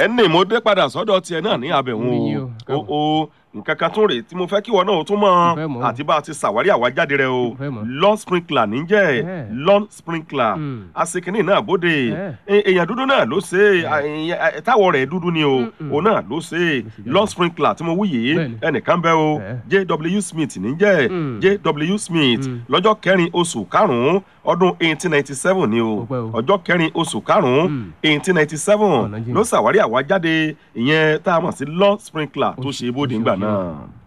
ẹni mo dé padà sọ́dọ̀ tiẹ̀ náà ní abẹ̀wọ̀n Omi yìí o, o káàbọ̀. o o nǹkan kan tún rèé tí mo fẹ́ kí wọn náà ó tún mọ̀ Mo fẹ́ mọ̀ o. àti bá a ti ṣàwárí àwájáde rẹ o Mo fẹ́ mọ̀. lawn sprinkler níjẹ́ Eh. lawn sprinkler Mm. asekini náà bóde Eh. E- èèyàn dúdú náà ló ṣe é, a- èèyàn- a- táwọ̀ rẹ̀ dúdú ni o Mm-mm. òun náà ló ṣe é. Ló ṣe jáde. lawn sprinkler tí mo wí yìí Bẹ́ẹ̀ni. ẹnìkan bẹ́ o Eh. jw smith níjẹ́ Mm. jw smith Mm. lọ́jọ́ kẹrin oṣù karùn-ún ọdún eighteen ninety seven ni o Ó pẹ́ o. ọjọ́ kẹrin oṣù karùn-ún Mm. eighteen ninety seven Ọ̀nà jìn. ló ṣàwárí àwájáde ìyẹn tá a mọ̀ sí lawn sprinkler tó Ó ṣe ṣe- bóde ó ṣe ńgbà òṣèlú. náà.